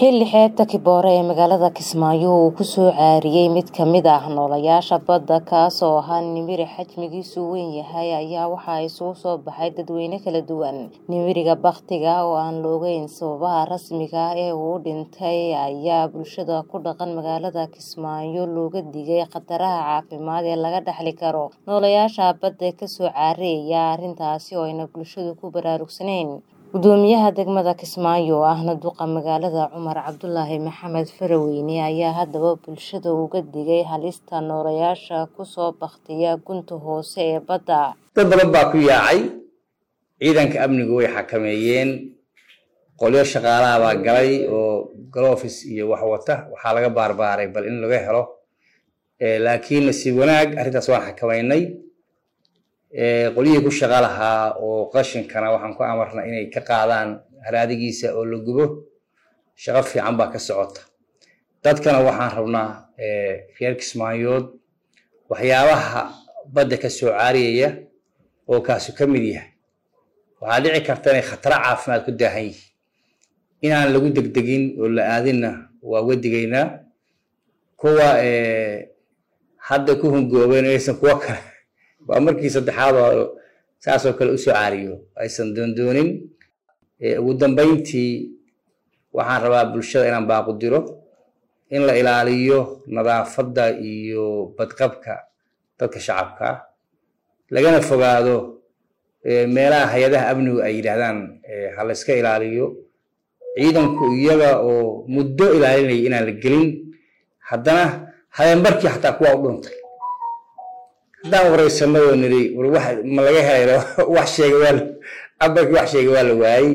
xilli xeebta Kiboore ee magaalada Kismaayo uu ku soo caariyay mid ka mid ah noolayaasha badda kaas oo ahaa nimiri xajmigiisu weyn yahay ayaa waxaa isugu soo baxay dadweyne kala duwan nimiriga bakhtiga oo aan la ogeyn sababaha rasmiga ah ee uu u dhintay ayaa bulshada ku dhaqan magaalada Kismaayo looga digay khataraha caafimaad ee laga dhaxli karo noolayaasha badda ka soo caariyaya arrintaasi oo ayna bulshadu ku baraarugsanayn gudoomiyaha degmada Kismaayo ahna duqa magaalada Cumar Cabdulaahi Maxamed Faraweyne ayaa haddaba bulshada uga digay halista noolayaasha ku soo bakhtiya gunta hoose ee badda dad badan baa ku yaacay ciidanka amnigu way xakameeyeen qolyo shaqaalaha baa galay oo galofis iyo wax wata waxaa laga baarbaaray bal in laga helo laakiin nasiib wanaag arrintaas waan xakamaynay qolyihii ku shaqa lahaa oo qashinkana waxaan ku amarnay inay ka qaadaan haraadigiisa oo la gubo shaqo fiican baa ka socota dadkana waxaan rabnaa reer kismaayood waxyaabaha badda ka soo caariyaya oo kaasu ka mid yahay waxaa dhici karta inay khataro caafimaad ku daahan yihiin inaan lagu degdegin oo la aadinna waa uga digaynaa kuwa hadda ku hungoobeen aysan kuwa kale waa markii saddexaad oo saasoo kale usoo caariyo aysan doondoonin ugu dambeyntii waxaan rabaa bulshada inaan baaqu diro in la ilaaliyo nadaafadda iyo badqabka dadka shacabka ah lagana fogaado meelaha hay-adaha amnigu ay yidhaahdaan ha la iska ilaaliyo ciidanku iyaga oo muddo ilaalinaya inaan la gelin haddana habeenbarkii xataa kuwaa u dhuntay haddaan wareysano oo niri ma laga helay wax sheega waa abarkii wax sheega waa la waayey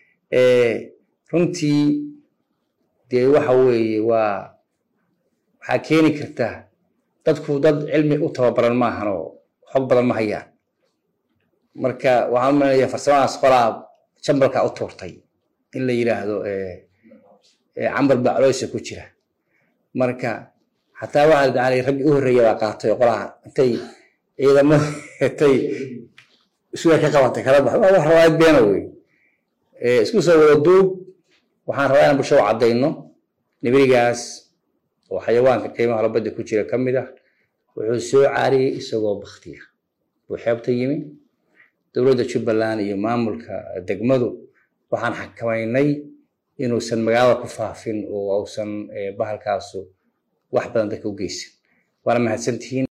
runtii dee waxa weeye waa waxaa keeni karta dadku dad cilmi u tababaran maahan oo xog badan ma hayaan marka waxaan umaynaya farsamadaas qolaa jambalka u tuurtay in la yidhaahdo cambar baa coloosa ku jira marka xataa waxaa dacalay raggii u horreeya baa qaatay qolaha intay ciidamada intay suga ka qabatay kala bax waa wax rawaayad beena wey isku soo wada duub waxaan rabaa inaan bulshada caddayno nibirigaas oo xayawaanka qiimaha labadda ku jira ka mid ah wuxuu soo caariyey isagoo baktiya buu xeebta yimi dowladda jubbaland iyo maamulka degmadu waxaan xakamaynay inuusan magaalada ku faafin oo uusan bahalkaasu wax badan dadka u geysan waana mahadsantihiin